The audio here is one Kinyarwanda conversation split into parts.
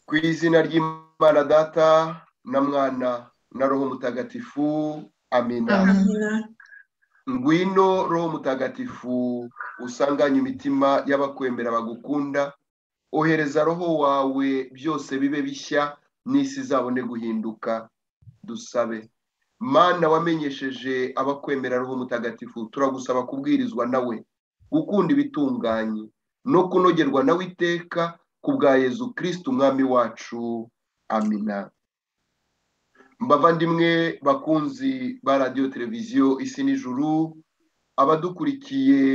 ku izina ry'imana data na mwana na roho mutagatifu amina ngwino roho mutagatifu usanganye imitima y'abakwemera bagukunda ohereza roho wawe byose bibe bishya n'isi izabone guhinduka dusabe mana wamenyesheje abakwemera roho mutagatifu turagusaba kubwirizwa nawe gukunda ibitunganye no kunogerwa nawe iteka ku bwa yezu kirisiti umwami wacu amina mbavandimwe bakunzi ba radiyo televiziyo isi n'ijuru abadukurikiye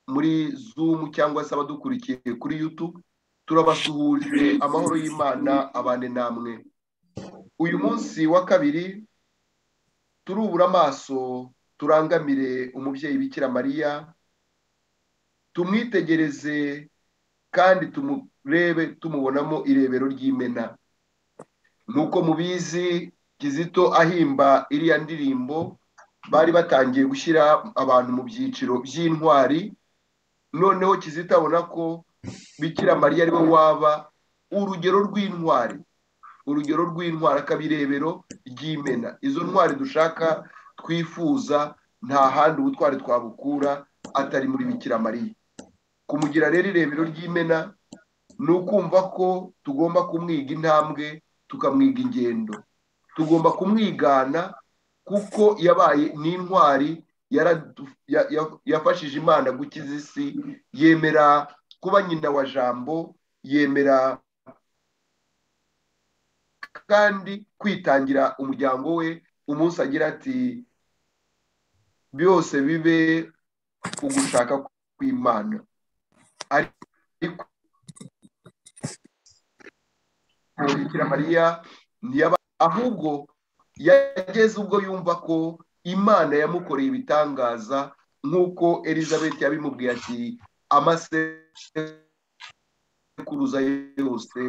muri zumu cyangwa se abadukurikiye kuri yutubu turabasuhuje amahoro y'imana abane namwe uyu munsi wa kabiri turubura amaso turangamire umubyeyi bikira mariya tumwitegereze kandi tumurebe tumubonamo irebero ry'imena nk'uko mubizi kizito ahimba iriya ndirimbo bari batangiye gushyira abantu mu byiciro by'intwari noneho kizito abona ko bikira mariya ari we waba urugero rw'intwari urugero rw'intwari akaba irebero ry'imena izo ntwari dushaka twifuza nta handi ubutwari twabukura atari muri bikira mariya kumugira rero irebero ry'imena ni ukumva ko tugomba kumwiga intambwe tukamwiga ingendo tugomba kumwigana kuko yabaye n'intwari yafashije imana gukiza isi yemera kuba nyina wa jambo yemera kandi kwitangira umuryango we umunsi agira ati byose bibe ugushaka kw'imana ariko bikira mariya ahubwo yageze ubwo yumva ko imana yamukoreye ibitangaza nk'uko elizabeth yabimubwiye ati amasekuruza yose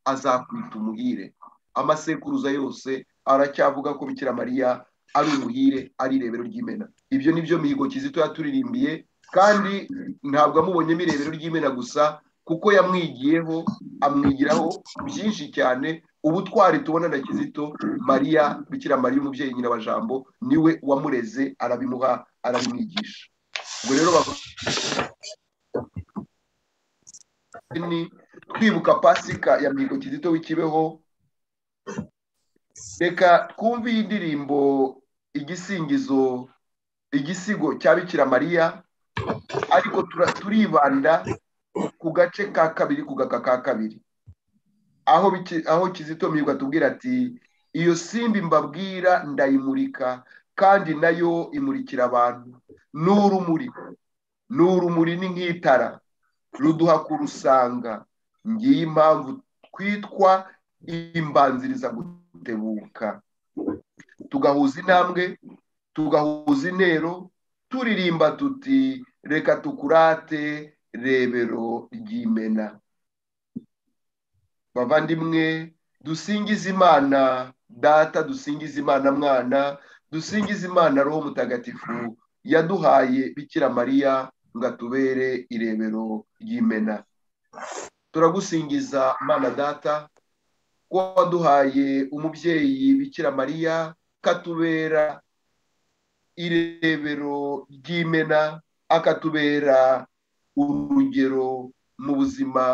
azakwita umuhire amasekuruza yose aracyavuga ko bikira mariya ari umuhire ari irebero ry'imena ibyo ni byo mihigo kizito yaturirimbiye kandi ntabwo amubonyemo irebero ry'imena gusa kuko yamwigiyeho amwigiraho byinshi cyane ubutwari tubona na kizito mariya bikira mariya umubyeyi nyina wa jambo niwe wamureze arabimuha arabimwigisha ubwo rero twibuka pasika ya mihigo kizito w'ikibeho reka twumve iyi ndirimbo igisingizo igisigo cya bikira mariya ariko turibanda ku gace ka kabiri ku gaka ka kabiri aho aho kizito mihigo atubwira ati iyo simba mbabwira ndayimurika kandi nayo imurikira abantu n'urumuri n'urumuri ni nk'itara ruduha kurusanga ngiyi impamvu twitwa imbanziriza gutebuka tugahuza intambwe tugahuza intero turirimba tuti reka tukurate rebero ry'imena bavandimwe dusingiza imana data dusingiza imana mwana dusingiza imana roho mutagatifu yaduhaye bikira mariya ngo atubere irebero ry'imena turagusingiza mana data ko waduhaye umubyeyi bikira mariya katubera irebero ry'imena akatubera urugero mu buzima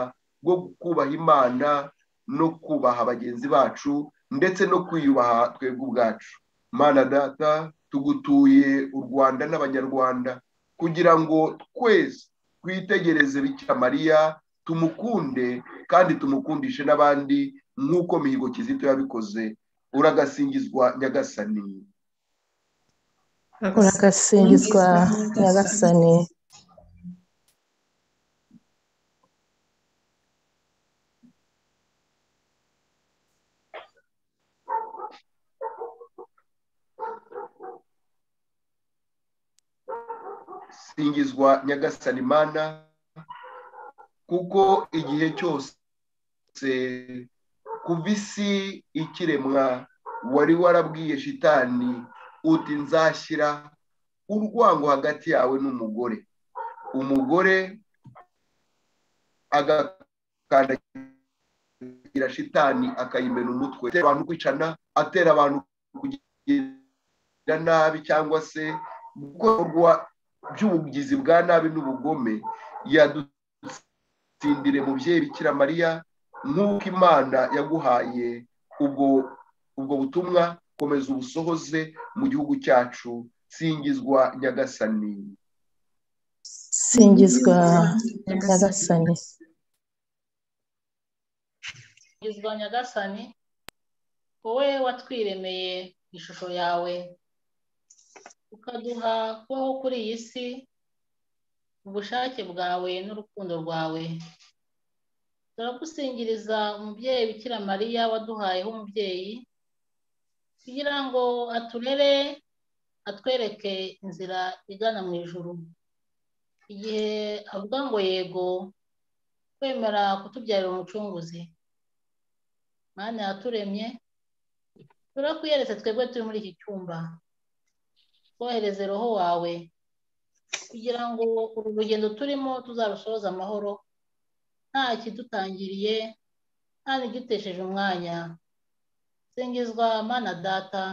bwo kubaha imana no kubaha bagenzi bacu ndetse no kwiyubaha twebwe ubwacu mana data tugutuye u rwanda n'abanyarwanda kugira ngo twese twitegereze bikira mariya tumukunde kandi tumukundishe n'abandi nk'uko mihigo kizito yabikoze uragasingizwa nyagasani uragasingizwa nyagasani singizwa nyagasani mana kuko igihe cyose kuva isi ikiremwa wari warabwiye shitani uti nzashyira urwango hagati yawe n'umugore umugore agakandagira iragira shitani akayimena umutwe atera abantu kwicana atera abantu kugira nabi cyangwa se gukorwa by'ubugizi bwa nabi n'ubugome yadutsindire mubyeyi bikira mariya nk'uko imana yaguhaye ubwo ubwo butumwa komeza ubusohoze mu gihugu cyacu singizwa nyagasani singizwa nyagasani singizwa nyagasani wowe watwiremeye ishusho yawe ukaduha kubaho kuri iyi si ubushake bwawe n'urukundo rwawe turagusingiriza umubyeyi bikira mariya waduhayeho umubyeyi kugira ngo aturere atwereke inzira igana mu ijuru igihe avuga ngo yego kwemera kutubyarira umucunguzi mwana yaturemye turakwiyeretse twebwe turi muri iki cyumba twohereze roho wawe kugira ngo uru rugendo turimo tuzarusoza amahoro nta kidutangiriye nta n'igitesheje umwanya singizwa mana data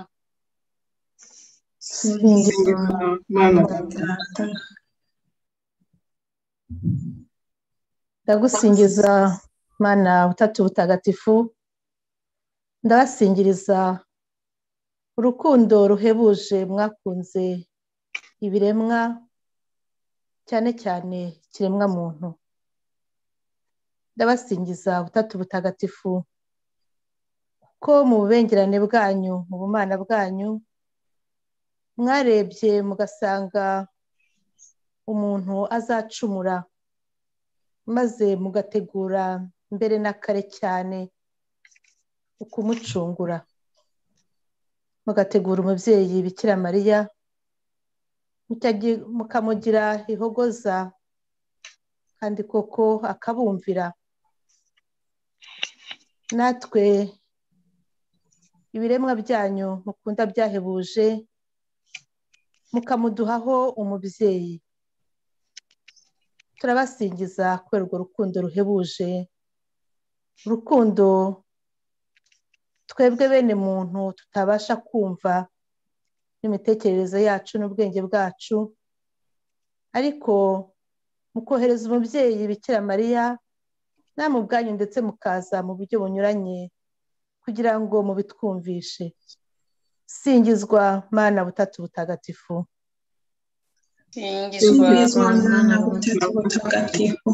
singizwa mana data ndagusingiza mana butatu butagatifu ndabasingiriza urukundo ruhebuje mwakunze ibiremwa cyane cyane ikiremwa muntu ndabasingiza butatu butagatifu ko mu bubengerane bwanyu mu bumana bwanyu mwarebye mugasanga umuntu azacumura maze mugategura mbere na kare cyane ukumucungura mugategura umubyeyi bikira mariya mukamugira ihogoza kandi koko akabumvira natwe ibiremwa byanyu mukunda byahebuje mukamuduhaho umubyeyi turabasingiza kubera urwo rukundo ruhebuje urukundo twebwe bene muntu tutabasha kumva n'imitekerereze yacu n'ubwenge bwacu ariko mukohereza umubyeyi bikira mariya namwe ubwanyu ndetse mukaza mu buryo bunyuranye kugira ngo mubitwumvishe singizwa mana butatu butagatifu singizwa mana butatu butagatifu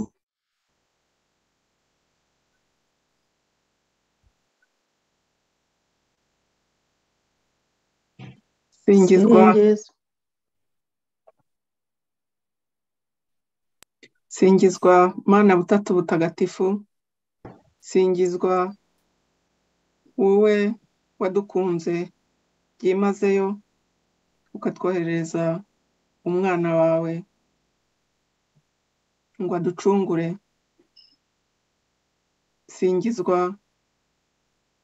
singizwa singizwa mana butatu butagatifu singizwa wowe wadukunze byimazeyo ukatwohereza umwana wawe ngo aducungure singizwa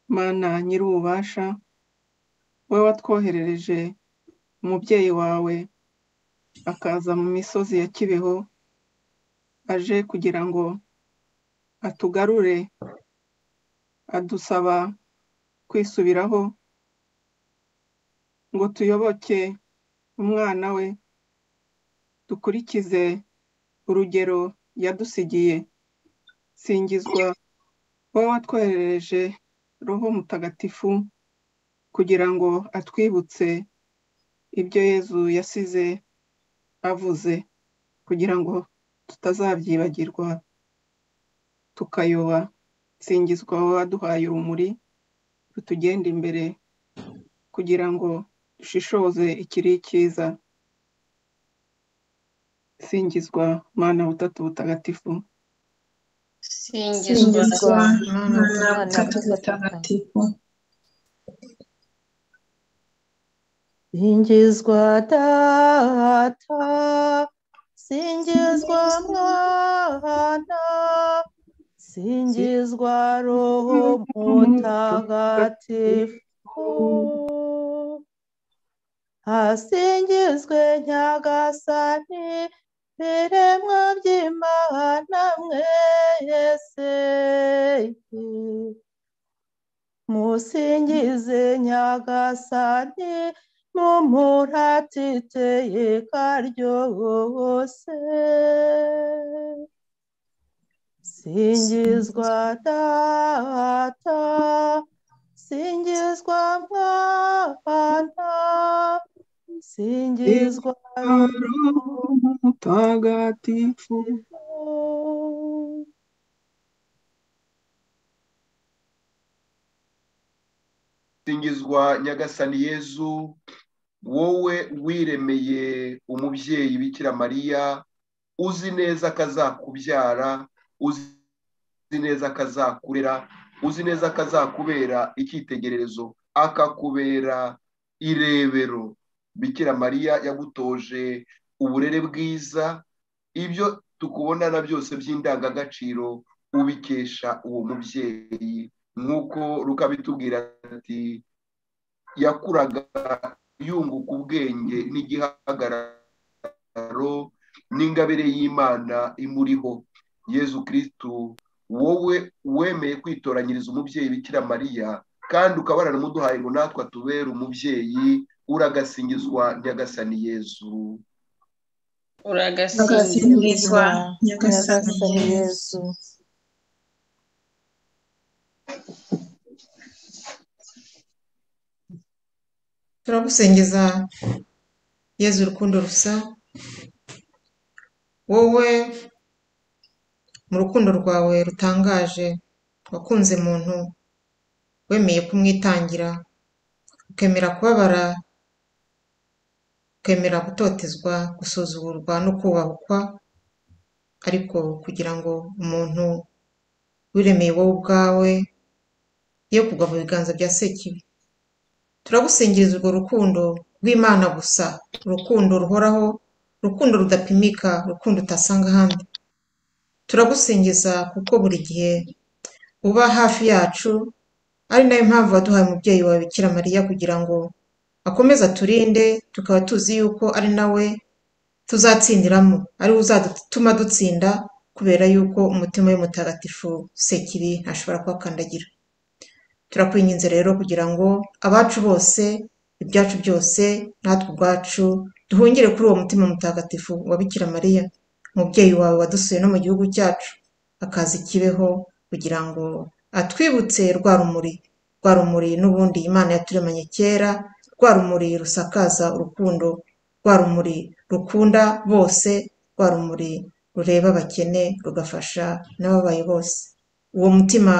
mana nyir'ububasha wowe watwoherereje umubyeyi wawe akaza mu misozi ya kibeho aje kugira ngo atugarure adusaba kwisubiraho ngo tuyoboke umwana we dukurikize urugero yadusigiye singizwa wowe watwoherereje roho mutagatifu kugira ngo atwibutse ibyo yezu yasize avuze kugira ngo tutazabyibagirwa tukayoba singizwa wowe waduhaye urumuri rutugenda imbere kugira ngo dushishoze ikiri cyiza singizwa mana butatu butagatifu singizwa mana butatu butagatifu singizwa data singizwa mwana singizwa roho mutagatifu hasingizwe nyagasani biremwa by'imana mwese musingize nyagasane n'umuratiteye karyose singizwa data singizwa mwana singizwa Roho Mutagatifu. Roho. singizwa nyagasani yezu wowe wiremeye umubyeyi bikira mariya uzi neza ko azakubyara uzi neza ko azakurera uzi neza ko azakubera icyitegererezo akakubera irebero bikira mariya yagutoje uburere bwiza ibyo tukubona na byose by'indangagaciro ubikesha uwo mubyeyi nk'uko rukabitubwira ati yakuraga yunguka ubwenge n'igihagararo n'ingabire y'imana imuriho yezu kirisitu wowe wemeye kwitoranyiriza umubyeyi bikira mariya kandi ukaba waranamuduhaye ngo natwe atubere umubyeyi uragasingizwa nyagasani yezu uragasingizwa nyagasani nyagasani yesu yezu turagusingiza yezu urukundo rusa wowe mu rukundo rwawe rutangaje wakunze muntu wemeye kumwitangira ukemera kubabara ukemera gutotezwa gusuzugurwa no kubahukwa ariko kugira ngo umuntu wiremeye wowe ubwawe ye kugwa mu biganza bya sekibi turagusingiriza urwo rukundo rw'imana gusa urukundo ruhoraho urukundo rudapimika urukundo utasanga ahandi turagusingiza kuko buri gihe uba hafi yacu ari nayo mpamvu waduhaye umubyeyi wawe bikira mariya kugira ngo akomeze aturinde tukaba tuzi yuko ari nawe tuzatsindiramo ari we uzatuma dutsinda kubera yuko umutima we mutagatifu sekiri ntashobora kuhakandagira turakwinginze rero kugira ngo abacu bose ibyacu byose natwe ubwacu duhungire kuri uwo mutima mutagatifu wa bikira mariya umubyeyi wawe wadusuye no mu gihugu cyacu akaza ikibeho kugira ngo atwibutse rwa rumuri rwa rumuri n'ubundi imana yaturemanye kera rwa rumuri rusakaza urukundo rwa rumuri rukunda bose rwa rumuri rureba abakene rugafasha n'ababaye bose uwo mutima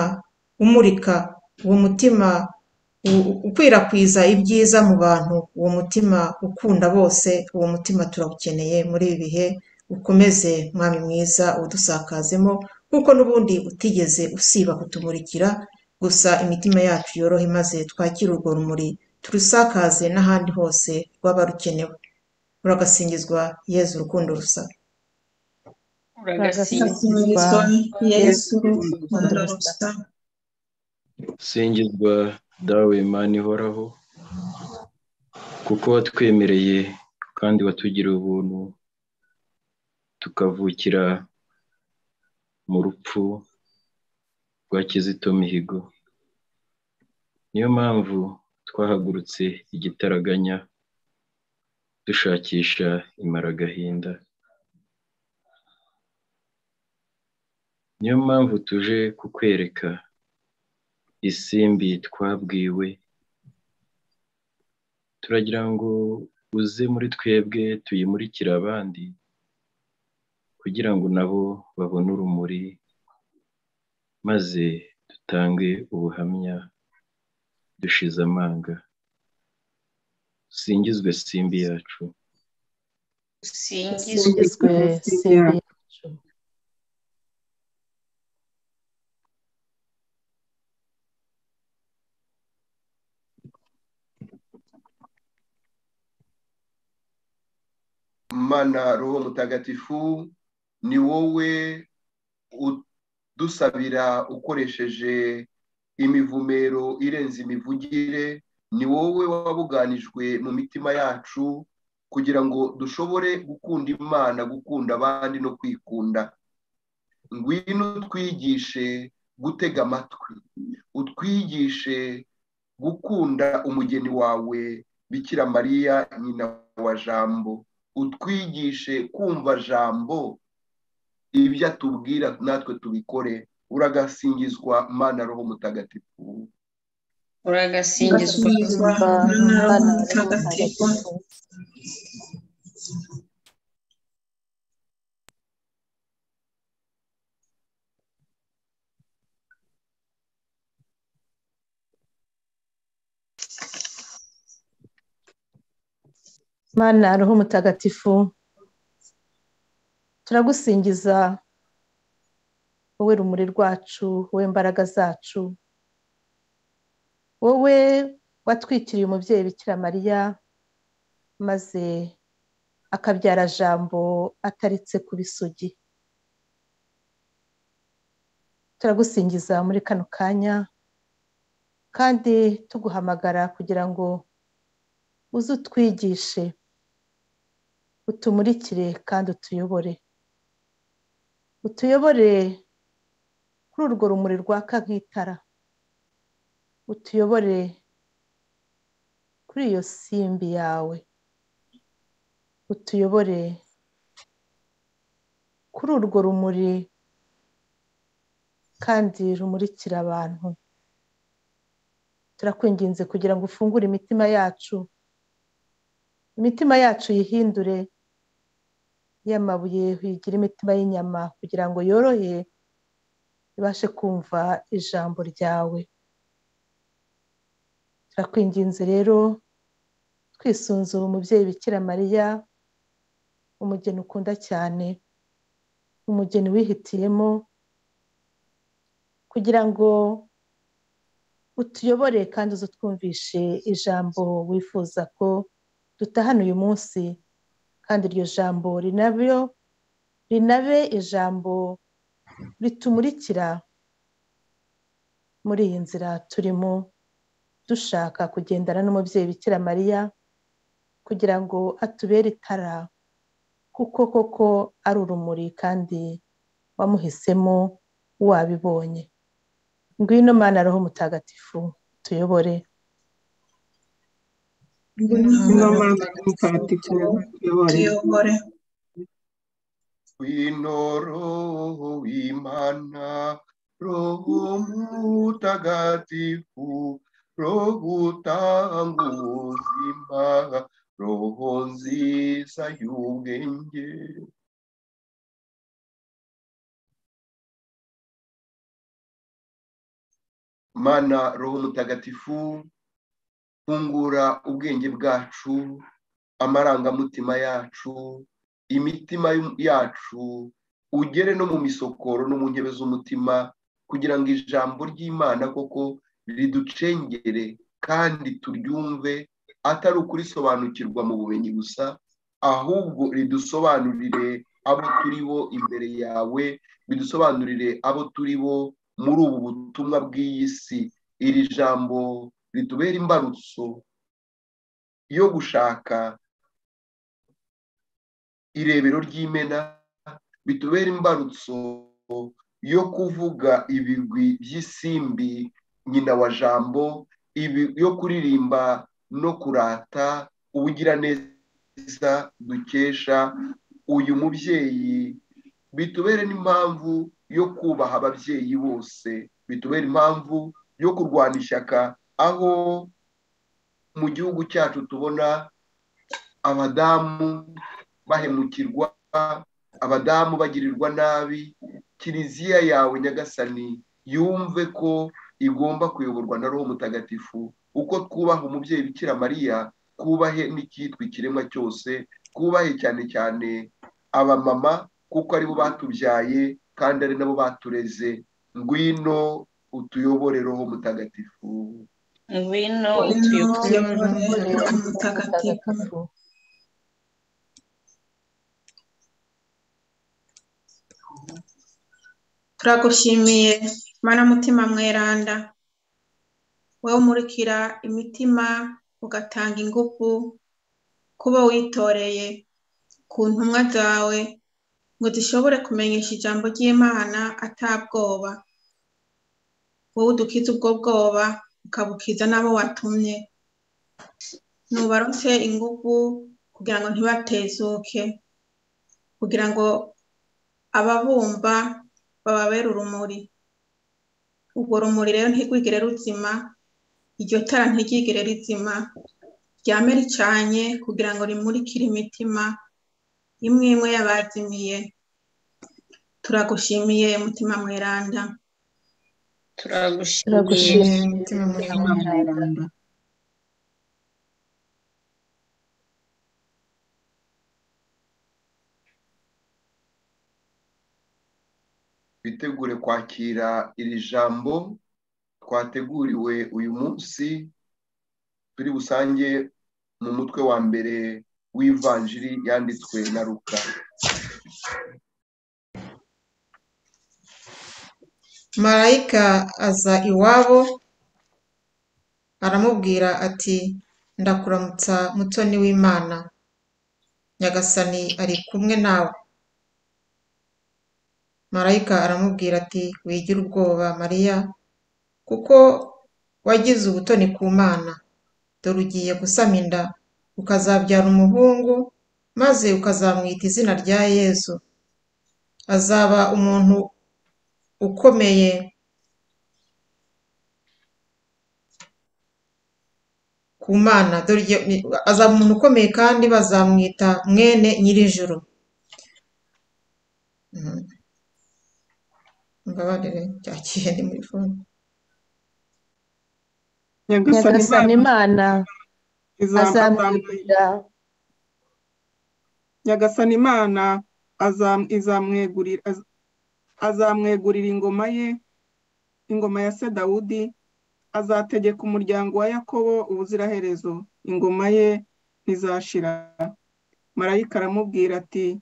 umurika uwo mutima u- u- ukwirakwiza ibyiza mu bantu uwo mutima ukunda bose uwo mutima turawukeneye muri ibi bihe ukomeze mwami mwiza udusakazemo kuko n'ubundi utigeze usiba kutumurikira gusa imitima yacu yorohe maze twakire urwo rumuri turusakaze n'ahandi hose rwaba rukenewe uragasingizwa yezu urukundo rusa uragasingizwa yesu urukundo rusa singizwa dawe Imana ihoraho kuko watwemereye kandi watugiriye ubuntu tukavukira mu rupfu rwa kizito mihigo niyo mpamvu twahagurutse igitaraganya dushakisha imaragahinda niyo mpamvu tuje kukwereka isimbi twabwiwe turagira ngo uze muri twebwe tuyimurikire abandi kugira ngo nabo babone urumuri maze dutange ubuhamya dushize amanga singizwe simbi yacu usingizwe Usingizwe, simbi yacu mana roho mutagatifu ni wowe udusabira ukoresheje imivumero irenze imivugire ni wowe wabuganijwe mu mitima yacu kugira ngo dushobore gukunda imana gukunda abandi no kwikunda ngwino utwigishe gutega amatwi utwigishe gukunda umugeni wawe bikira mariya nyina wa jambo utwigishe kumva jambo ibyo atubwira natwe tubikore uragasingizwa mana roho mutagatifu uragasingizwa Mwana mutagatifu Mana roho mutagatifu turagusingiza wowe rumuri rwacu wowe imbaraga zacu wowe watwikiriye umubyeyi bikira mariya maze akabyara jambo ataretse kuba isugi turagusingiza muri kano kanya kandi tuguhamagara kugira ngo uze utwigishe utumurikire kandi utuyobore utuyobore kuri urwo rumuri rwaka nk'itara utuyobore kuri iyo simbi yawe utuyobore kuri urwo rumuri kandi rumurikira abantu turakwinginze kugira ngo ufungure imitima yacu imitima yacu yihindure y'amabuye uyigire imitima y'inyama kugira ngo yorohe ibashe kumva ijambo ryawe turakwinginze rero twisunze uwo mubyeyi bikira mariya umugeni ukunda cyane umugeni wihitiyemo kugira ngo utuyobore kandi uze utwumvishe ijambo wifuza ko dutahana uyu munsi kandi iryo jambo rinabyo rinabe ijambo ritumurikira muri iyi nzira turimo dushaka kugendana n'umubyeyi bikira mariya kugira ngo atubere itara kuko koko ari urumuri kandi wamuhisemo wabibonye ngwino mana roho mutagatifu tuyobore ngwino mana mutagatifu uyobore tuyobore Wino roho imana roho mutagatifu roho utanga ubuzima roho nziza y'ubwenge mana roho mutagatifu fungura ubwenge bwacu amarangamutima yacu imitima yacu ugere no mu misokoro no mu ntebe z'umutima kugira ngo ijambo ry'imana koko riducengere kandi turyumve atari ukurisobanukirwa mu bumenyi gusa ahubwo ridusobanurire abo turi bo imbere yawe bidusobanurire abo turi bo muri ubu butumwa bw'iyi si iri jambo ritubera imbarutso yo gushaka irebero ry'imena bitubera imbarutso yo kuvuga ibigwi by'isimbi nyina wa jambo yo kuririmba no kurata ubugiraneza dukesha uyu mubyeyi bitubere n'impamvu yo kubaha ababyeyi bose bitubere impamvu yo kurwana ishyaka aho mu gihugu cyacu tubona abadamu bahemukirwa abadamu bagirirwa nabi kiliziya yawe nyagasani yumve ko igomba kuyoborwa na roho mutagatifu uko twubaha umubyeyi bikira mariya twubahe n'icyitwa ikiremwa cyose twubahe cyane cyane abamama kuko aribo batubyaye kandi ari nabo batureze ngwino utuyobore roho mutagatifu ngwino tuyobore Roho mutagatifu mutagatifu turagushimiye mana mutima mweranda wowe umurikira imitima ugatanga ingufu kuba witoreye ku ntumwa zawe ngo zishobore kumenyesha ijambo ry'imana atabwoba wowe udukiza ubwo bwoba ukabukiza n'abo watumye nubarutse ingufu kugira ngo ntibatezuke kugira ngo ababumva bababere urumuri urwo rumuri rero ntirwigire ruzima iryo tara ntiryigire rizima ryame ricanye kugira ngo rimurikire imitima imwe imwe y'abazimiye turagushimiye mutima mweranda Turagushimiye, turagushimira mutima mweranda mweranda bitegure kwakira iri jambo twateguriwe uyu munsi turi busange mu mutwe wa mbere w'ivanjiri yanditswe na ruka marayika aza iwabo aramubwira ati ndakuramutsa mutoni w'imana nyagasani ari kumwe nawe marayika aramubwira ati wigira ubwoba mariya kuko wagize ubutoni ku mana dore ugiye gusama inda ukazabyara umuhungu maze ukazamwita izina rya yezu azaba umuntu ukomeye ku mana dore igihe- ni- azaba umuntu ukomeye kandi bazamwita mwene nyirijuru Mhm. mbabarire byakiye ni muri fone nyagasani nyagasani imana imana izamwita azamwegurira nyagasani imana azam- izamwegurira az- azamwegurira ingoma ye ingoma ya se dawudi azategeka umuryango wa yakobo ubuziraherezo ingoma ye ntizashira marayika aramubwira ati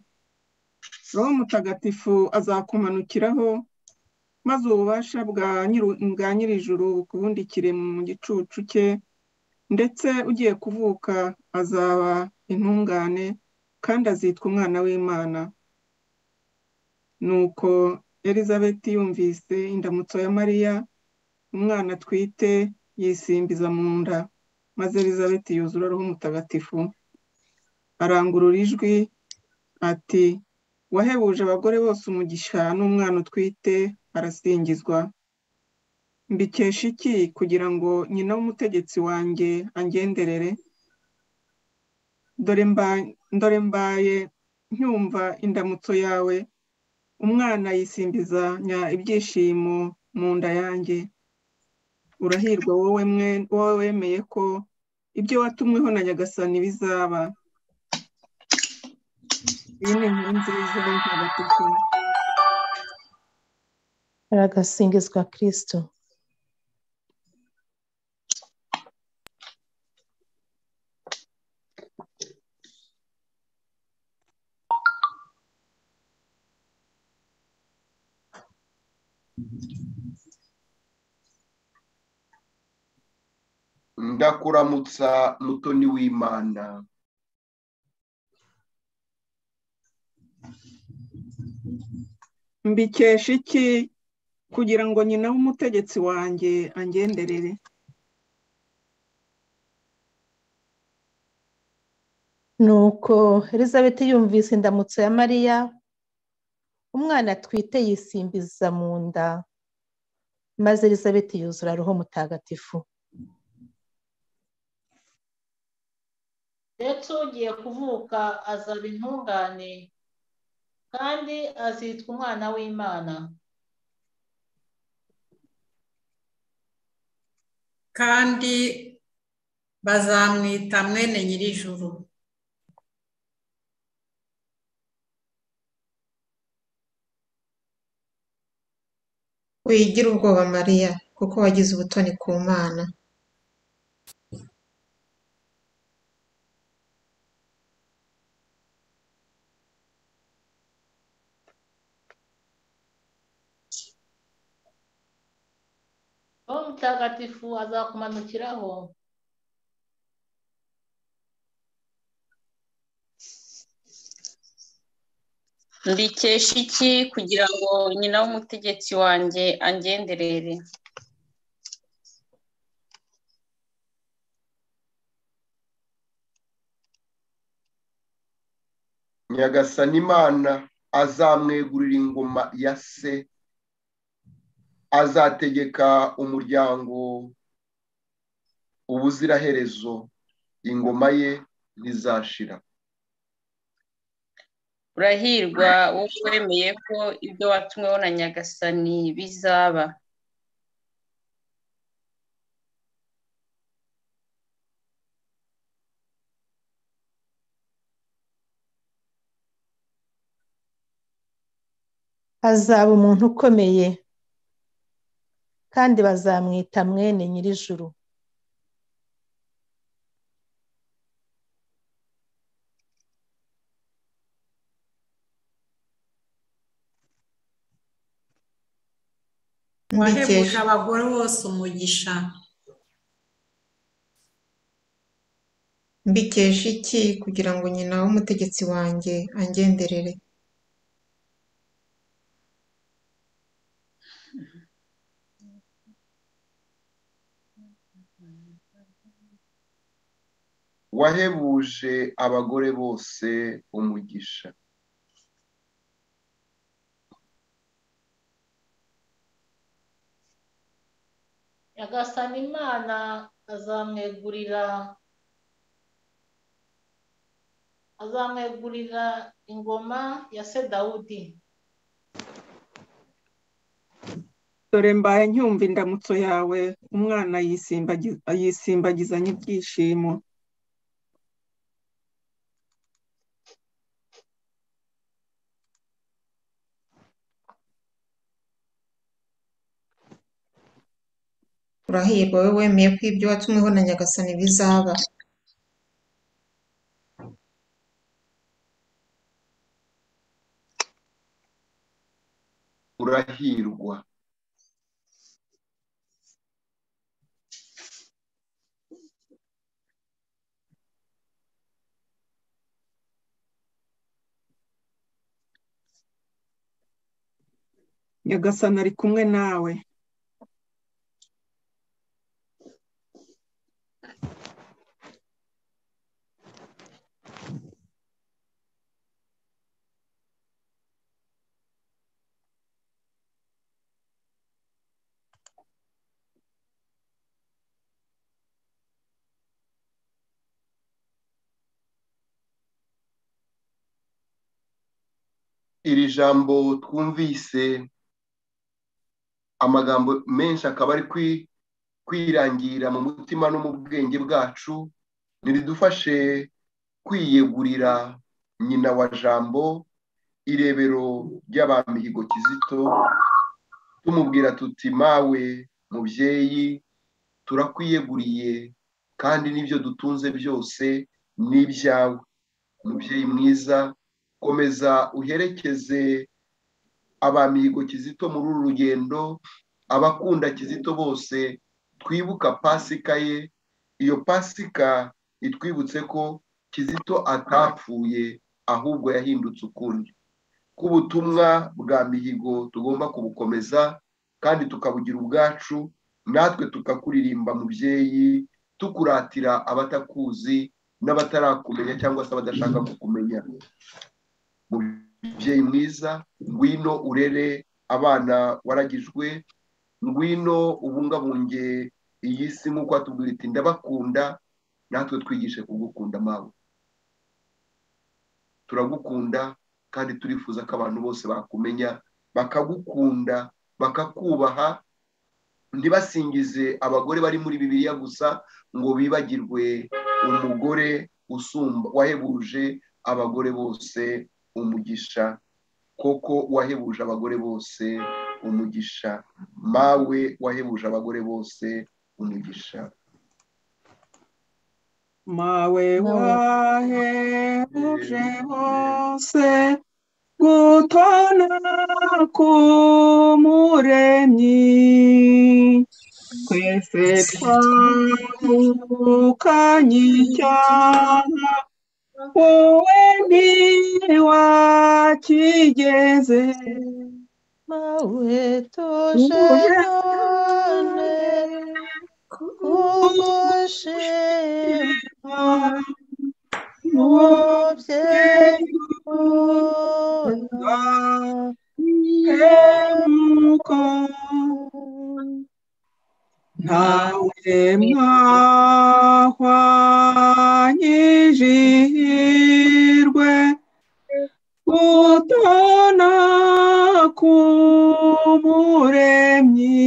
roho mutagatifu azakumanukiraho maze ububasha bwa nyiru- bwa nyirijuru bukubundikire mu gicucu cye ndetse ugiye kuvuka azaba intungane kandi azitwa umwana w'imana nuko elizabeti yumvise indamutso ya mariya umwana atwite yisimbiza mu nda maze elizabeti yuzura roho mutagatifu arangurura ijwi ati wahebuje abagore bose umugisha n'umwana utwite arasingizwa mbikesha iki kugira ngo nyina w'umutegetsi wanjye angenderere dore mba- dore mbaye nkumva indamutso yawe umwana yisimbizanya ibyishimo mu nda yanjye urahirwa wowe mwe wowe wemeye ko ibyo watumweho na nyagasani bizaba iyi ni inkuru nziza ntagatifu aragasingizwa kirisito ndakuramutsa mutoni w'imana mbikesha iki kugira ngo nyina w'umutegetsi wanjye angenderere nuko elizabeth yumvise indamutso ya mariya umwana atwite yisimbiza mu nda maze elizabeth yuzura roho mutagatifu ndetse ugiye kuvuka azaba intungane kandi azitwa umwana w'imana kandi bazamwita mwene nyirijuru wigira ubwoba mariya kuko wagize ubutoni ku mana roho mutagatifu azakumanukiraho mbikesha iki kugira ngo nyina w'umutegetsi wanjye angenderere nyagasani imana azamwegurira ingoma ya se azategeka umuryango ubuziraherezo ingoma ye ntizashira urahirwa wowe wemeye ko ibyo watumweho na nyagasani bizaba hazaba umuntu ukomeye kandi bazamwita mwene nyir'ijuru mbikesha wahebuje abagore bose umugisha mbikesha iki kugira ngo nyina w'umutegetsi wanjye angenderere wahebuje abagore bose umugisha nyagasani imana azamwegurira azamwegurira ingoma ya se dawudi dore mbaye nkumva indamutso yawe umwana yisimbagiza yisimbagizanya ibyishimo urahirwa wowe wemeye ko ibyo watumweho na nyagasani bizaba urahirwa nyagasani ari kumwe nawe iri jambo twumvise amagambo menshi akaba ari kwi- kwirangira mu mutima no mu bwenge bwacu niridufashe kwiyegurira nyina wa jambo irebero ry'abamihigo kizito tumubwira tuti mawe mubyeyi turakwiyeguriye kandi n'ibyo dutunze byose ni ibyawe umubyeyi mwiza komeza uherekeze abamihigo kizito muri uru rugendo abakunda kizito bose twibuka pasika ye iyo pasika itwibutse ko kizito atapfuye ahubwo yahindutse ukundi k'ubutumwa bwa mihigo tugomba kubukomeza kandi tukabugira ubwacu natwe tukakuririmba mubyeyi tukuratira abatakuzi n'abatarakumenya cyangwa se abadashaka kukumenya mubyeyi mwiza ngwino urere abana waragijwe ngwino ubungabunge iyi si nk'uko watubwira iti ndabakunda natwe twigishe kugukunda mawe turagukunda kandi turifuza ko abantu bose bakumenya bakagukunda bakakubaha ntibasingize abagore bari muri bibiliya gusa ngo bibagirwe umugore usumba wahebuje abagore bose umugisha koko wahebuje abagore bose umugisha mawe wahebuje abagore bose umugisha mawe Mawe. wahebuje bose gutana k'umuremyi twese twahukanye icyaha wowe ntiwakigeze mawe tuje none kugushima mubyeyi hemuka ntawe mwahwanyije ihirwe utona k'umuremyi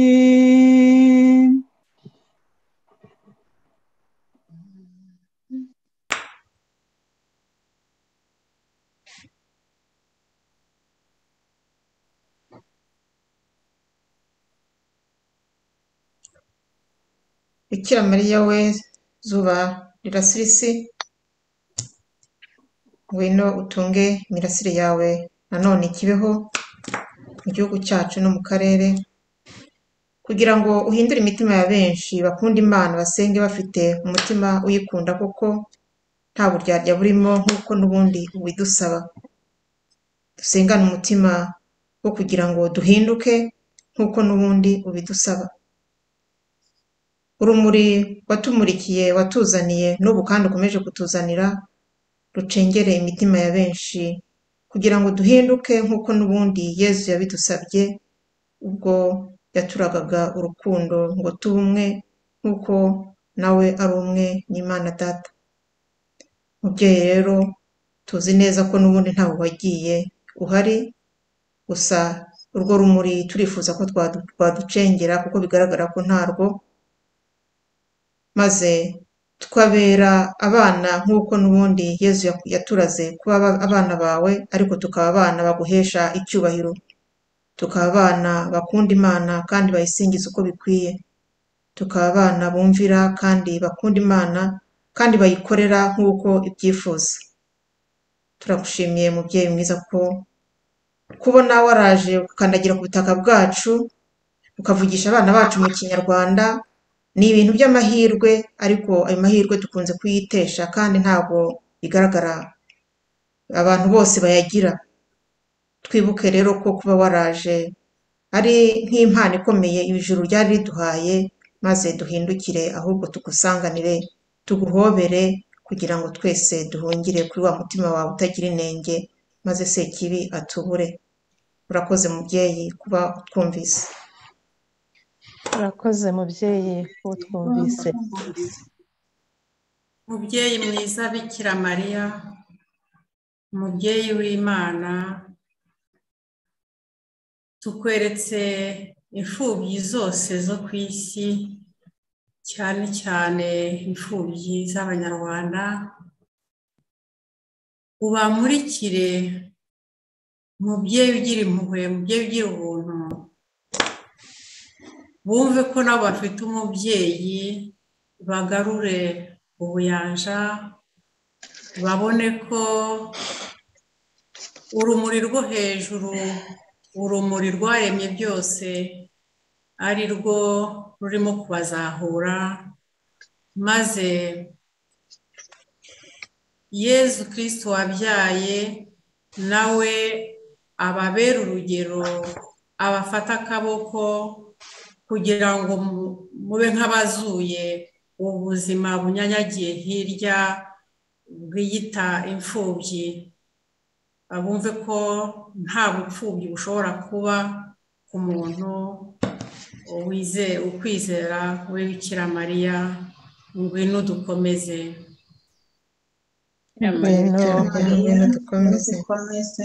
bikira mariya we zuba rirasirisi ngwino utunge imirasire yawe nanone ikibeho mu gihugu cyacu no mu karere kugira ngo uhindure imitima ya benshi bakunda imana basenge bafite umutima uyikunda kuko nta buryarya burimo nk'uko n'ubundi ubidusaba dusengane umutima wo kugira ngo duhinduke nk'uko n'ubundi ubidusaba urumuri watumurikiye watuzaniye n'ubu kandi ukomeje kutuzanira rucengere imitima ya benshi kugira ngo duhinduke nk'uko n'ubundi yezu yabidusabye ubwo yaturagaga urukundo ngo tube umwe nk'uko nawe ari umwe n'imana data mubyeyi rero tuzi neza ko n'ubundi ntawe wagiye uhari gusa urwo rumuri turifuza ko twadu- twaducengera kuko bigaragara ko ntarwo maze tukabera abana nk'uko n'ubundi yezu yaku- yaturaze kuba aba- abana bawe ariko tukaba abana baguhesha icyubahiro tukaba abana bakunda imana kandi bayisingiza uko bikwiye tukaba abana bumvira kandi bakunda imana kandi bayikorera nk'uko ibyifuza turagushimiye mubyeyi mwiza ko kubona waraje ukandagira ku butaka bwacu ukavugisha abana bacu mu kinyarwanda ni ibintu by'amahirwe ariko ayo mahirwe dukunze kuyitesha kandi ntabwo bigaragara abantu bose bayagira twibuke rero ko kuba waraje ari nk'impano ikomeye ijuru ryari riduhaye maze duhindukire ahubwo tugusanganire tuguhobere kugira ngo twese duhungire kuri wa mutima wawe utagira inenge maze sekibi atubure urakoze mubyeyi kuba utwumvise urakoze mubyeyi kuba utwumvise mubyeyi mwiza bikira mariya umubyeyi w'imana tukweretse imfubyi zose zo ku isi cyane cyane imfubyi z'abanyarwanda ubamurikire mubyeyi ugira impuhwe mubyeyi ugira ubuntu bumve ko nabo bafite umubyeyi bagarure ubuyanja babone ko urumuri rwo hejuru urumuri rwaremye byose ari rwo rurimo kubazahura maze yezu kirisito wabyaye nawe ababere urugero abafata akaboko kugira ngo mu- mube nk'abazuye ubuzima bunyanyagiye hirya bwiyita imfubyi bumve ko nta bupfubyi bushobora kuba ku muntu wize- ukwizera we bikira mariya ngwino dukomeze mubyeyi bikira mariya ngwino dukomeze dukomeze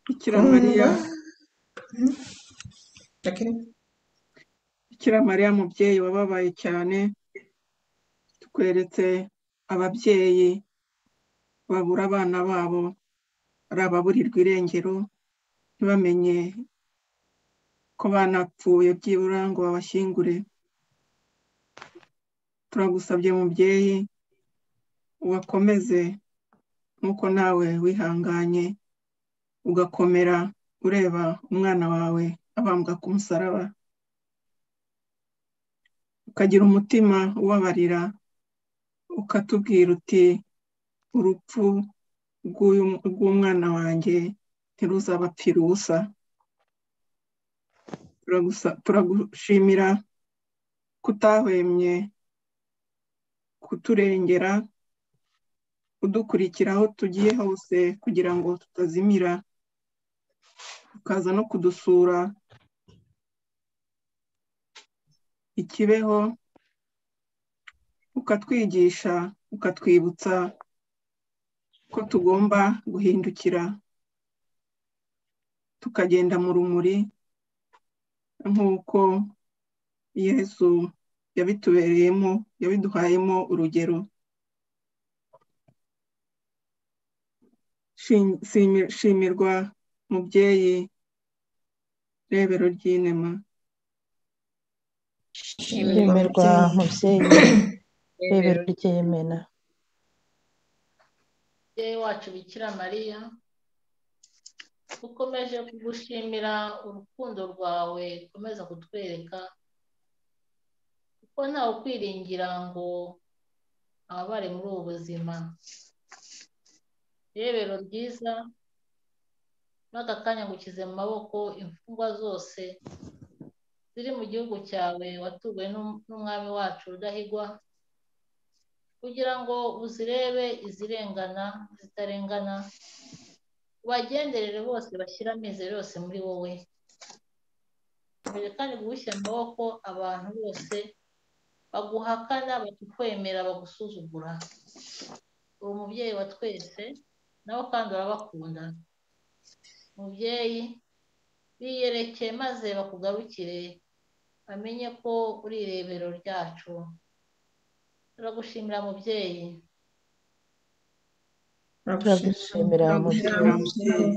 bikira mariya Jacqueline? bikira mariya mubyeyi wababaye cyane tukweretse ababyeyi babura abana babo ari ababurirwa irengero ntibamenye ko banapfuye byibura ngo babashyingure turagusabye mubyeyi ubakomeze nk'uko nawe wihanganye ugakomera ureba umwana wawe abambwa ku musaraba ukagira umutima ubabarira ukatubwira uti urupfu rw'uyu- rw'umwana wanjye ntiruzabapfira ubusa Turagusa- turagushimira kutahwemye kuturengera udukurikira aho tugiye hose kugira ngo tutazimira ukaza no kudusura ikibeho ukatwigisha ukatwibutsa ko tugomba guhindukira tukagenda mu rumuri nk'uko yesu yabitubereyemo yabiduhayemo urugero Shim- shimi- shimirwa mubyeyi rebero ry'inema shimirwa mubyeyi rebero ry'imena mubyeyi wacu bikira mariya ukomeje kugushimira urukundo rwawe ukomeza kutwereka kuko ntawe ukwiringira ngo ababare muri ubu buzima irebero ryiza muri aka kanya ngukize mu maboko imfungwa zose ziri mu gihugu cyawe watuwe n'um- n'umwami wacu rudahigwa kugira ngo uzirebe izirengana zitarengana ubagenderere bose bashyira amizero yose muri wowe mbere kandi gushya amaboko abantu bose baguhakana batukwemera bagusuzugura uwo mubyeyi wa twese nawe kandi urabakunda mubyeyi biyerekeye maze bakugarukire bamenye ko uri irebero ryacu turagushimira mubyeyi turagushimira mubyeyi mubyeyi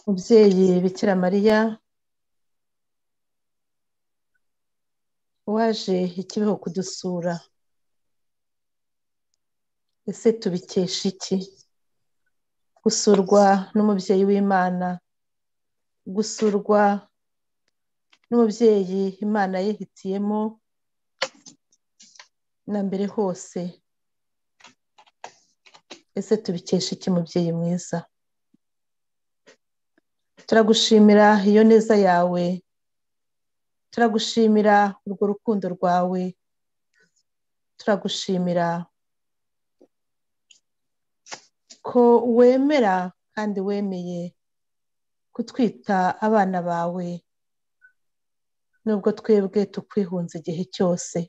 mubyeyi bikira mariya waje ikibeho kudusura ese tubikesha iki gusurwa n'umubyeyi w'imana gusurwa n'umubyeyi imana yihitiyemo na mbere hose ese tubikesha iki mubyeyi mwiza turagushimira iyo neza yawe turagushimira urwo rukundo rwawe turagushimira ko wemera kandi wemeye kutwita abana bawe nubwo twebwe tukwihunze igihe cyose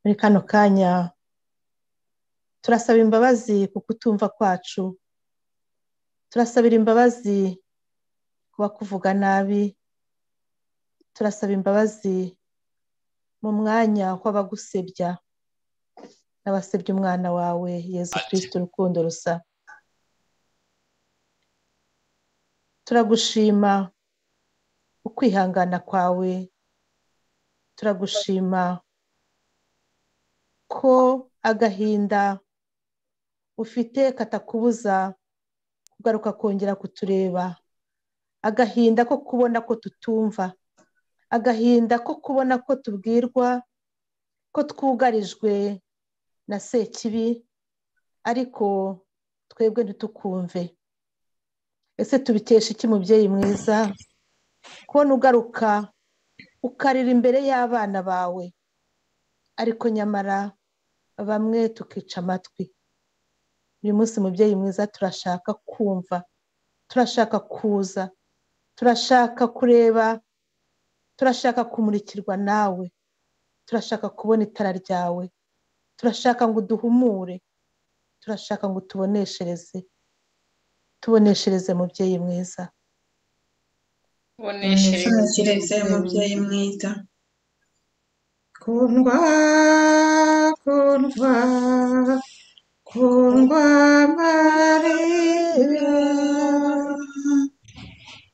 muri kano kanya turasaba imbabazi ku kutumva kwacu turasabira imbabazi ku bakuvuga nabi turasaba imbabazi mu mwanya w'abagusebya n'abasebya umwana wawe yezu kirisiti urukundo rusa turagushima ukwihangana kwawe turagushima ko agahinda ufite katakubuza kugaruka kongera kutureba agahinda ko kubona ko tutumva agahinda ko kubona ko tubwirwa ko twugarijwe na sekibi ariko twebwe ntitukumve ese tubikesha iki mubyeyi mwiza kubona ugaruka ukarira imbere y'abana bawe ariko nyamara bamwe tukica amatwi uyu munsi mubyeyi mwiza turashaka kumva turashaka kuza turashaka kureba turashaka kumurikirwa nawe turashaka kubona itara ryawe turashaka ngo uduhumure turashaka ngo utuboneshereze tuboneshereze mubyeyi mwiza tuneshereze mubyeyi mwiza kundwa kundwa kundwa mariya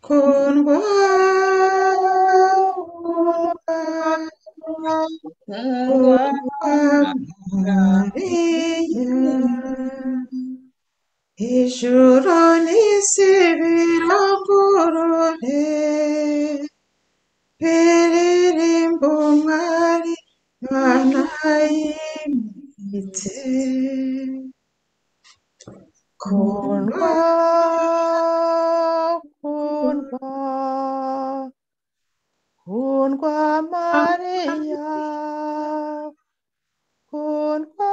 kundwa kundwa kundwa mariya ijuru n'isi biragorore biririmba umwari banayimitse kundwa kundwa kundwa kundwa mariya kundwa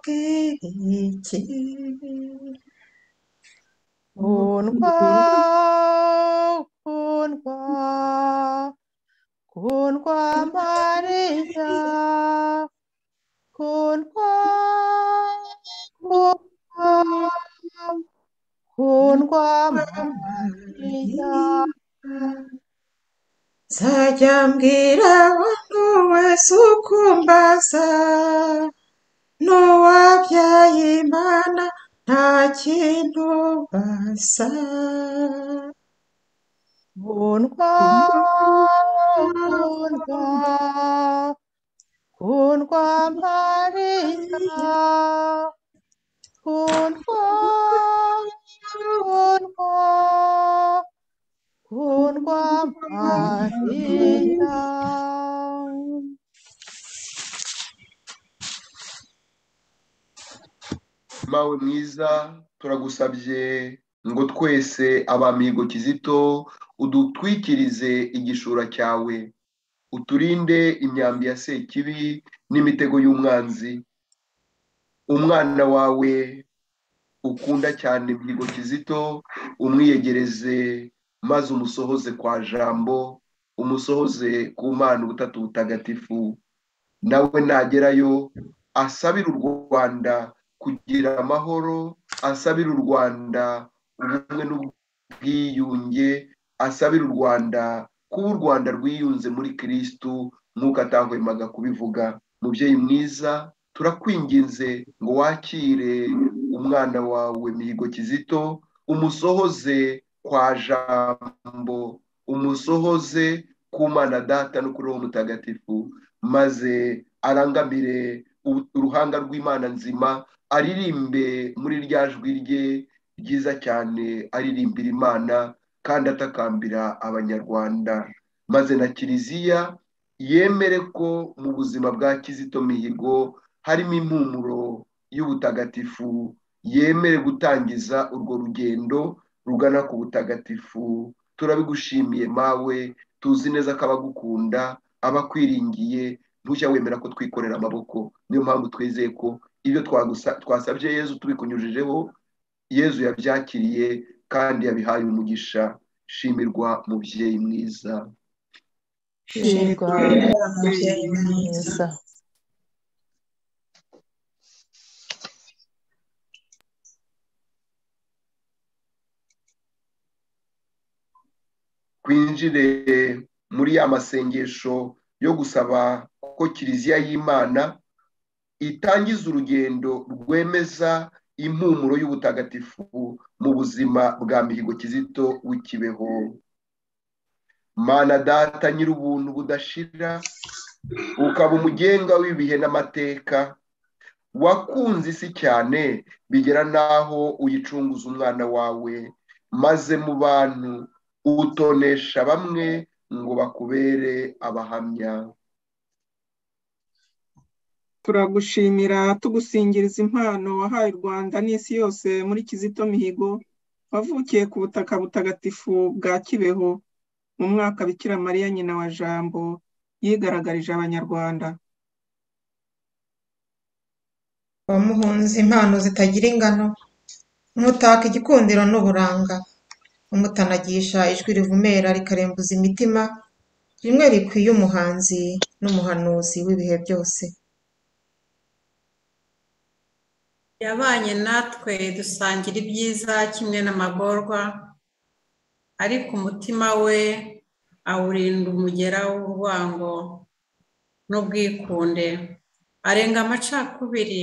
iki Kundwa, kundwa, kundwa Maria, kundwa, kundwa, kundwa Maria, nzajya mbwira abantu wese ukumbaza n'uwabyaye imana nta kintu basa kundwa, kundwa, kundwa Maria. Kundwa, kundwa, kundwa Maria. mawe mwiza turagusabye ngo twese abamigo kizito udutwikirize igishura cyawe uturinde imyambi ya sekibi n'imitego y'umwanzi umwana wawe ukunda cyane mihigo kizito umwiyegereze maze umusohoze kwa jambo umusohoze ku mana ubutatu butagatifu nawe nagerayo asabire u rwanda kugira amahoro asabire u rwanda ubumwe n'ubwiyunge asabire u rwanda kuba u rwanda rwiyunze muri kirisitu nk'uko atahwemaga kubivuga mubyeyi mwiza turakwinginze ngo wakire umwana wawe mihigo kizito umusohoze kwa jambo umusohoze ku mana data no kuri uwo mutagatifu maze arangamire u- uruhanga rw'imana nzima aririmbe muri rya jwi rye ryiza cyane aririmbira imana kandi atakambira abanyarwanda maze na kiliziya yemere ko mu buzima bwa kizito mihigo harimo impumuro y'ubutagatifu yemere gutangiza urwo rugendo rugana ku butagatifu turabigushimiye mawe tuzi neza ko abagukunda abakwiringiye ntujya wemera ko twikorera amaboko niyo mpamvu twizeye ko ibyo twagusa- twasabye yezu tubikunyujijeho yezu yabyakiriye kandi yabihaye umugisha shimirwa mubyeyi mwiza Shimwa, umubyeyi mwiza mwiza. twinjire muri ya masengesho yo gusaba ko kiliziya y'imana itangiza urugendo rwemeza impumuro y'ubutagatifu mu buzima bwa mihigo kizito w'ikibeho mana data nyir'ubuntu budashira ukaba umugenga w'ibihe n'amateka wakunze isi cyane bigera n'aho uyicunguza umwana wawe maze mu bantu utonesha bamwe ngo bakubere abahamya turagushimira tugusingiriza impano wahaye u rwanda n'isi yose muri kizito mihigo wavukiye ku butaka butagatifu bwa kibeho mu mwaka bikira mariya nyina wa jambo yigaragarije abanyarwanda wamuhunze impano zitagira ingano umutaka igikundiro n'uburanga umutanagisha ijwi rivumera rikarembuza imitima rimwe rikwiye umuhanzi n'umuhanuzi w'ibihe byose yabanye natwe dusangira ibyiza kimwe n'amagorwa ariko umutima we awurinda umugera w'urwango n'ubwikunde arenga amacakubiri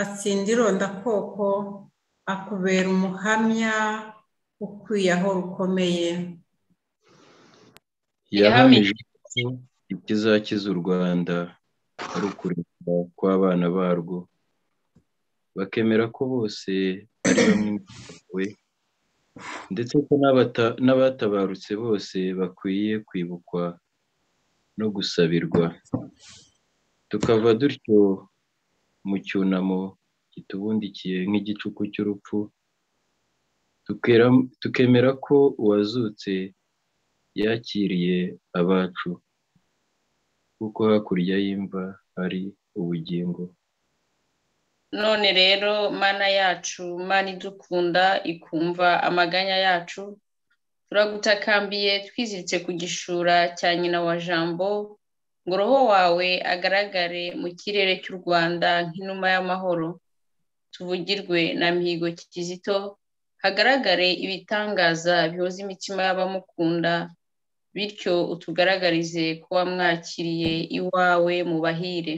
atsinda irondakoko akubera umuhamya ukwiye aho rukomeye yahamije yahamije ko ikizakiza u rwanda ari ukurekura kw'abana barwo bakemera ko bose ari bamwe we ndetse ko n'abata- n'abatabarutse bose bakwiye kwibukwa no gusabirwa tukava dutyo mu cyunamo kitubundikiye nk'igicuku cy'urupfu tukera- tukemera ko uwazutse yakiriye abacu kuko hakurya y'imva hari ubugingo none rero mana yacu mana idukunda ikumva amaganya yacu turagutakambiye twiziritse ku gishura cya nyina wa jambo ngo roho wawe agaragare mu kirere cy'u rwanda nk'inuma y'amahoro tuvugirwe na mihigo kizito hagaragare ibitangaza bihoza imitima y'abamukunda bityo utugaragarize ko wamwakiriye iwawe mu bahire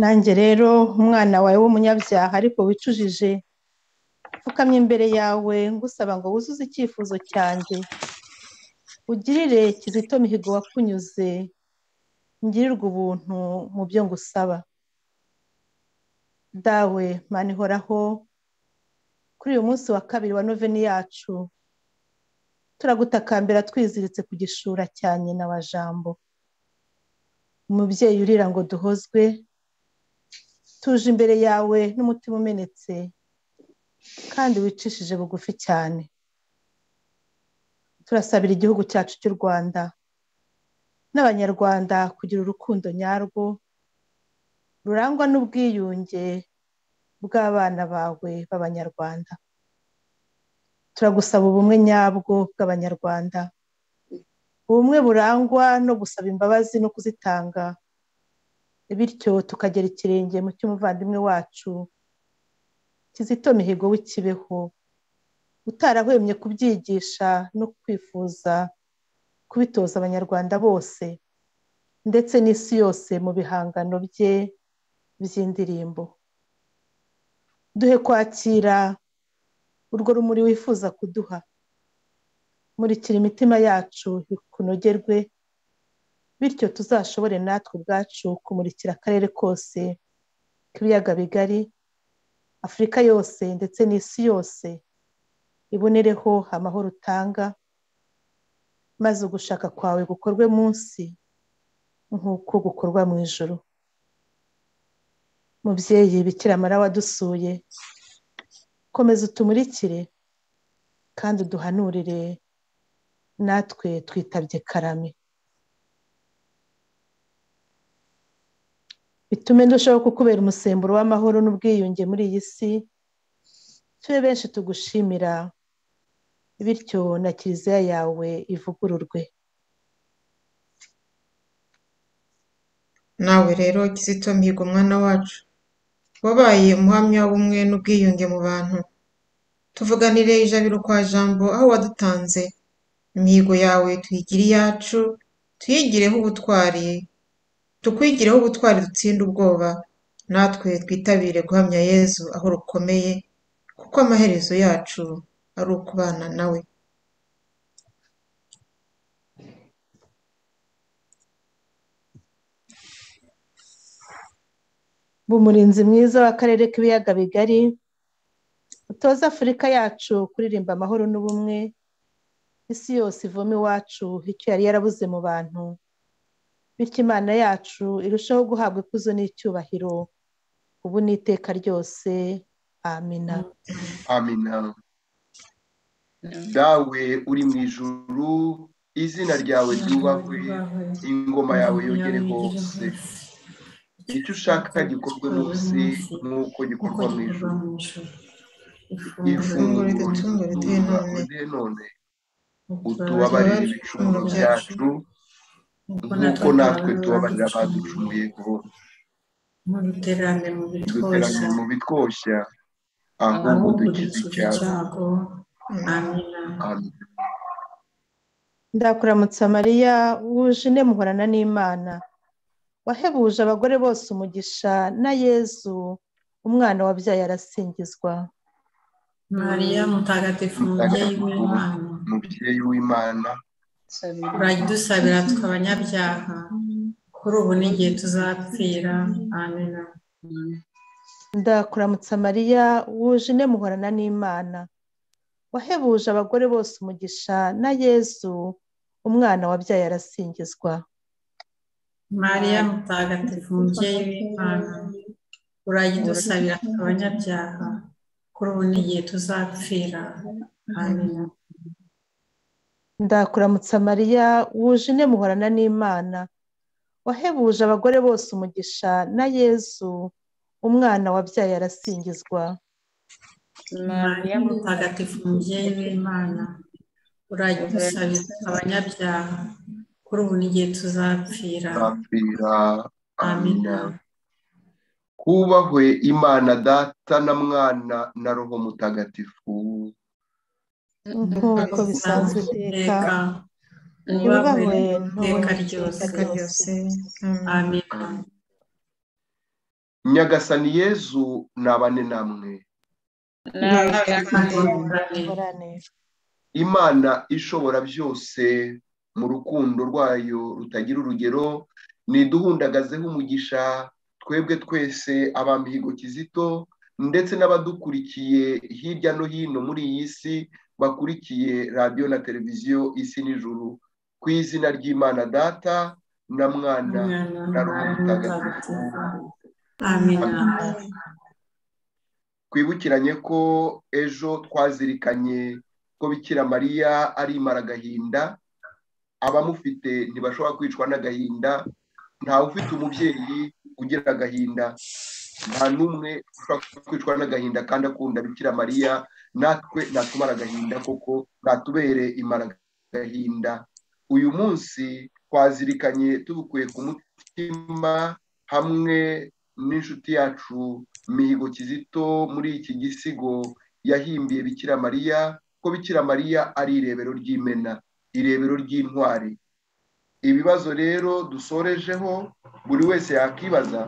nanjye rero umwana wawe w'umunyabyaha ariko wicujije pfukamye imbere yawe ngusaba ngo wuzuze icyifuzo cyanjye ugirire kizito mihigo wakunyuze ngirirwe ubuntu mu byo ngusaba dawe mani ihoraho kuri uyu munsi wa kabiri wa noveni yacu turagutakambira twiziritse ku gishura cya nyina wa jambo umubyeyi urira ngo duhozwe tuje imbere yawe n'umutima umenetse kandi wicishije bugufi cyane turasabira igihugu cyacu cy'u rwanda n'abanyarwanda kugira urukundo nyarwo rurangwa n'ubwiyunge bw'abana bawe b'abanyarwanda turagusaba ubumwe nyabwo bw'abanyarwanda ubumwe burangwa no gusaba imbabazi no kuzitanga bityo tukagera ikirenge mu cy'umuvandimwe wacu kizito mihigo w'ikibeho utarahwemye kubyigisha no kwifuza kubitoza abanyarwanda bose ndetse n'isi yose mu bihangano bye by'indirimbo duhe kwakira urwo rumuri wifuza kuduha murikira imitima yacu kunogerwe bityo tuzashobore natwe ubwacu kumurikira akarere kose k'ibiyaga bigari afurika yose ndetse n'isi yose ibonereho amahoro utanga maze ugushaka kwawe gukorwe munsi nk'uko gukorwa mu ijoro mubyeyi bikiramara wadusuye komeza utumurikire kandi uduhanurire natwe twitabye karame bitume ndushaho kukubera umusemburo w'amahoro n'ubwiyunge muri iyi si tube benshi tugushimira bityo na kiliziya yawe ivugururwe nawe rero kizito mihigo umwana wacu wabaye umuhamya w'ubumwe n'ubwiyunge mu bantu tuvuganire ijabiro kwa jambo aho wadutanze imihigo yawe tuyigire iyacu tuyigireho ubutwari tukwigireho ubutwari dutsinda ubwoba natwe twitabire guhamya yezu aho rukomeye kuko amaherezo yacu ari ukubana nawe bumurinzi mwiza w'akarere k'ibiyaga bigari utoza afurika yacu kuririmba amahoro n'ubumwe isi yose ivoma iwacu icyo yari yarabuze mu bantu bityo imana yacu irushaho guhabwa ikuzo n'icyubahiro ubu n'iteka ryose amina amina dawe uri mu ijuru izina ryawe ryubahwe ingoma yawe yogere hose icyo ushaka gikorwe munsi nk'uko gikorwa mu ijoro ifunguro riduhe none. riduhe none utubabarire ibicumuro byacu nk'uko natwe tubabarira abaducumuyeho muduterane mu bitwoza duterane mu bitwoshya ahubwo ahubwo dukize dukize icyaha icyago amina Amen. ndakuramutsa mariya wuje ine muhorana n'imana wahebuje abagore bose umugisha na yezu umwana wabyaye arasingizwa mariya mutagatifu mubyeyi mutagatifu w'imana mubyeyi w'imana uragidusabira twe abanyabyaha kuri ubu n'igihe tuzapfira amina ndakuramutsa mariya wuje ine muhorana n'imana wahebuje abagore bose umugisha na yezu umwana wabyaye arasingizwa mariya mutagatifu mubyeyi w'imana uragidusabira twe abanyabyaha kuri ubu n'igihe tuzapfira amina ndakuramutsa mariya wuje ine muhorana n'imana wahebuje abagore bose umugisha na yezu umwana wabyaye arasingizwa mariya mutagatifu mubyeyi w'imana urajya udusabira abanyabyaha kuri ubu n'igihe tuzapfira nzapfira amina amina kubahwe imana data na mwana na roho mutagatifu nk'uko bisanzwe iteka yubahwe yubahwe iteka n'ubundi ryose iteka ryose amina nyagasani yezu nabane namwe ngorane imana ishobora byose mu rukundo rwayo rutagira urugero niduhundagazeho umugisha twebwe twese abamihigo kizito ndetse n'abadukurikiye hirya no hino muri iyi si bakurikiye radiyo na televiziyo isi n'ijuru ku izina ry'imana data na mwana na roho mutagatifu amina twibukiranye ko ejo twazirikanye ko bikira mariya ari agahinda abamufite ntibashobora kwicwa n'agahinda ntawe ufite umubyeyi ugira agahinda nta n'umwe ushobora kwicwa n'agahinda kandi akunda bikira mariya natwe natumara agahinda koko natubere agahinda uyu munsi twazirikanye tubukuye ku mutima hamwe n'inshuti yacu mihigo kizito muri iki gisigo yahimbiye bikira mariya ko bikira mariya ari irebero ry'imena irebero ry'intwari ibibazo rero dusorejeho buri wese yakibaza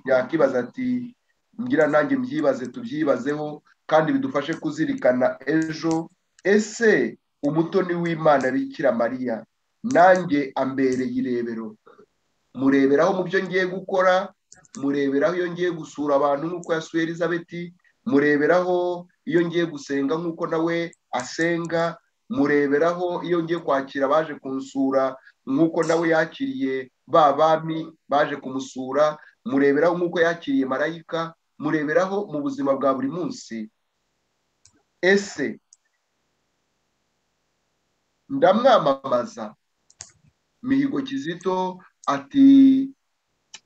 yakibaza ati ngira nanjye mbyibaze tubyibazeho kandi bidufashe kuzirikana ejo ese umutoni w'imana bikira mariya nanjye ambereye irebero mureberaho mu byo ngiye gukora mureberaho iyo ngiye gusura abantu nk'uko yasuye elizabeti mureberaho iyo ngiye gusenga nk'uko nawe asenga mureberaho iyo ngiye kwakira abaje kunsura nk'uko nawe yakiriye ba bami baje kumusura mureberaho nk'uko yakiriye marayika mureberaho mu buzima bwa buri munsi ese ndamwamamaza mihigo kizito ati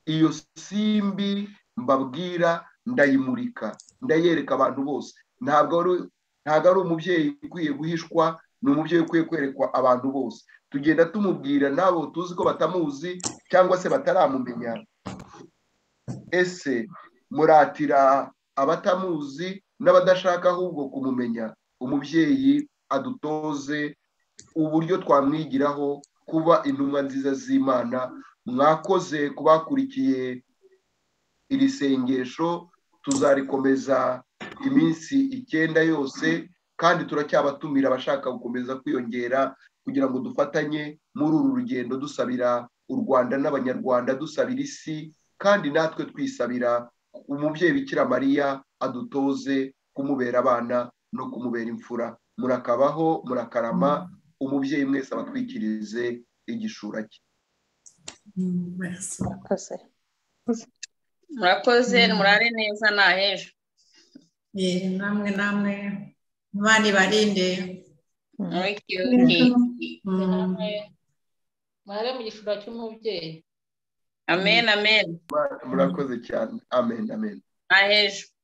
iyo simbi mbabwira ndayimurika ndayereka abantu bose ntabwo ari ntabwo ari umubyeyi ukwiye guhishwa ni umubyeyi ukwiye kwerekwa abantu bose tugenda tumubwira n'abo tuzi ko batamuzi cyangwa se bataramumenya ese muratira abatamuzi n'abadashaka ahubwo kumumenya umubyeyi adutoze uburyo twamwigiraho kuba intumwa nziza z'imana mwakoze ku bakurikiye iri sengesho tuzarikomeza iminsi icyenda yose kandi turacyabatumira abashaka gukomeza kwiyongera kugira ngo dufatanye muri uru rugendo dusabira u rwanda n'abanyarwanda dusabira isi kandi natwe twisabira umubyeyi bikira mariya adutoze kumubera abana no kumubera imfura murakabaho murakarama umubyeyi mwese abatwikirize igishura cye akoze murakoze murare neza nta hejuru Yee, namwe namwe imana ibarinde murikiyuki namwe mware mu gishura cy'umubyeyi amen amen murakoze cyane amen amen nta hejuru